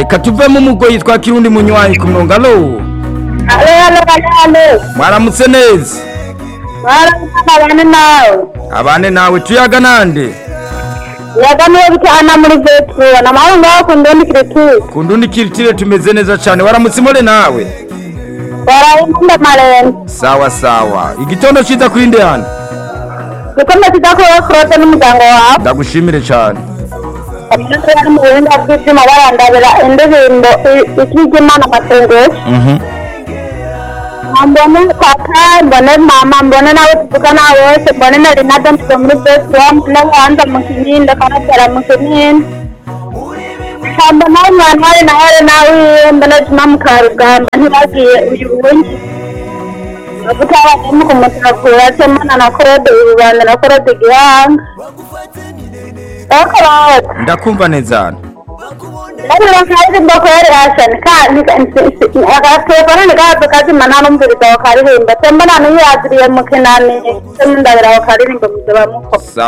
reka tuvemo umugoyi twa kirundi munywanyi ku murongo alo alo alo alo alo mwaramutse neza mwaramutse bane nawe abane nawe tuyaga nande yagamiye bitana muri vetro na mahoro ngaho ku ndondi kiretu ku ndundi kiritire tumeze neza cyane waramutse imore nawe warayimunda marene sawa sawa igitondo ciza kuri nde hano gikombe kidakuyeho kurote n'umuryango wawe ndagushimire cyane abanyeshuri bari mu buhinga bw'ibyuma barandabira indirimbo ikijyimana amasengesho Mhm. mbone kaka mbone mama mbone nawe tuvugana bose mbone na renata mvuga muri vetro mbone wanza mu kininde kanabyara mu kininde mbona umwana wari nawe ari nawe mbona juma mu karugamba ntibagiye uyu wundi bavuga abarimu kumutakura semana na korode ibibanda na korode gihanga ariko bawe ndakumva neza hano Ndabona kazi mbakwere Hassan kandi agatelefone nikazo kazima nanumviriza wakaririmba tembona niyaziriye mukinani ndabira wakaririmba muze bamuko sawa